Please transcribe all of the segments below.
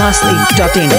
masti.in.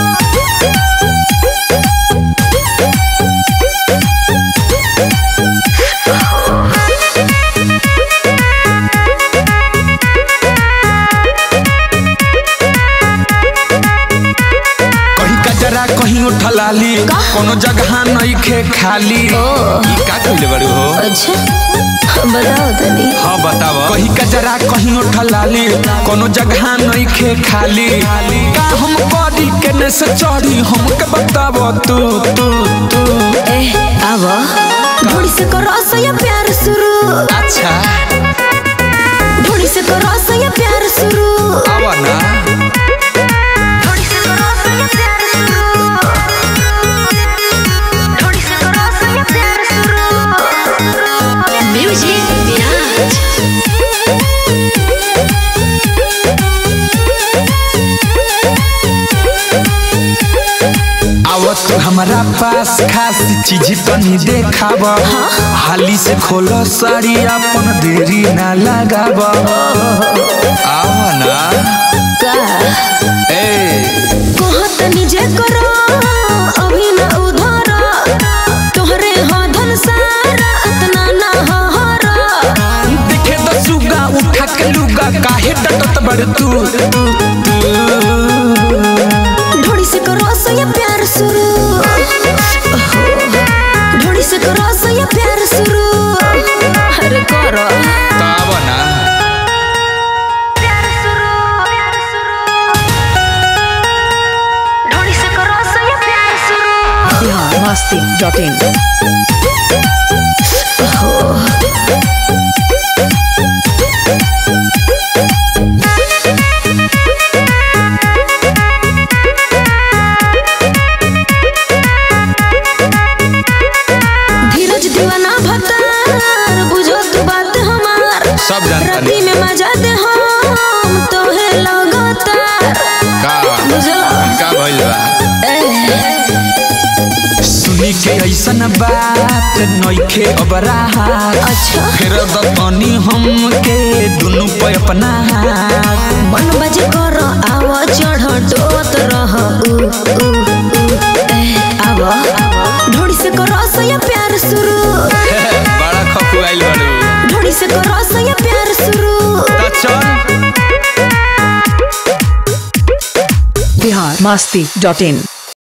कहीं कजरा कहीं उठलाली कोनो जगह नइखे खाली ई का कइले बारू हो अच्छा बताओ तनी हाँ बताव कहीं कजरा कहीं उठलाली कोनो जगह नइखे खाली का हम करी केने से चढ़ी हमके बताव तू तू तू ए आव ढोड़ी से करो सया प्यार शुरू अच्छा ढोड़ी से करो सया प्यार शुरू आवा ना ढोड़ी से करो सया प्यार शुरू ढोड़ी से करो सया प्यार शुरू म्यूजिक विराज आव तू हमारा पास खास चीज तनी देखाव हाली से खोल साड़ी अपन देरी ना लगाव आवा ना का ए कहत निजे करो अभी न उधर तोहरे हा धन सारा इतना ना हरा दिखे तो सुगा उठा के लुगा काहे डटत बड़ तू तू ढोड़ी से करो सया प्यार शुरू ओहो, ढोड़ी से करो सया प्यार शुरू अरे करो आवा ना प्यार शुरू प्यार शुरू ढोड़ी से करो सया प्यार शुरू Bihar masti.in. धीरज दीवाना भतार बुझो तू बात हमार सब जानता राती में मजा दे हम तोहे लगातार का बुझला का भइल बा सुनी के ऐसन बात नइखे अब राहत अच्छा फिर दतनी हम के दुनु पे अपना हाथ मन बजे कर आव चढ़ डोत रह उ उ उ ए, आव ढोड़ी से कर सया प्यार शुरू बड़ा खपुआइल बारू ढोड़ी से कर सया प्यार शुरू त चल Bihar masti.in.